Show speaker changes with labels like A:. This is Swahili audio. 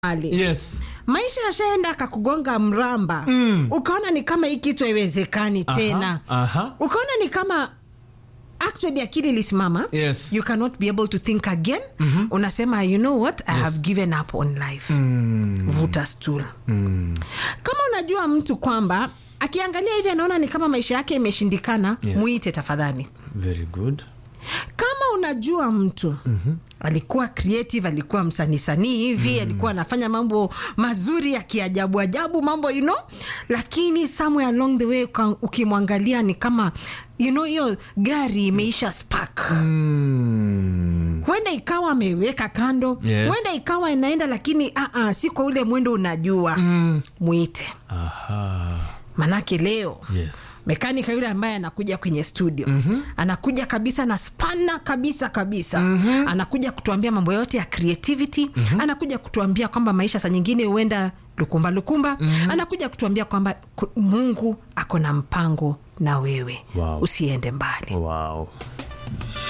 A: mahali
B: yes
A: maisha yashaenda akakugonga mramba
B: Mm.
A: ukaona ni kama hii kitu haiwezekani tena
B: aha.
A: ukaona ni kama actually akili ilisimama
B: Yes.
A: you cannot be able to think again unasema you know what i have given up on life
B: Mm.
A: vuta stool
B: Mm.
A: kama unajua mtu kwamba akiangalia hivi anaona ni kama maisha yake imeshindikana
B: Yes.
A: muite tafadhali
B: very good
A: kama unajua mtu mm-hmm. alikuwa creative alikuwa msanisanii hivi mm-hmm. alikuwa anafanya mambo mazuri ya kiajabu ajabu mambo you know lakini somewhere along the way uka- ukimwangalia ni kama you know hiyo gari imeisha spark
B: mm.
A: huenda ikawa ameweka kando
B: Yes.
A: huenda ikawa inaenda lakini uh-uh, si kwa ule mwendo unajua
B: Mm.
A: mwite
B: aha
A: manake leo
B: yes
A: mekanika yule ambaye anakuja kwenye studio mm-hmm. anakuja kabisa na spana kabisa kabisa mm-hmm. anakuja kutuambia mambo yote ya creativity mm-hmm. anakuja kutuambia kwamba maisha saa nyingine huenda lukumba lukumba mm-hmm. anakuja kutuambia kwamba ku- mungu ako na mpango na wewe
B: Wow.
A: usiende mbali
B: wow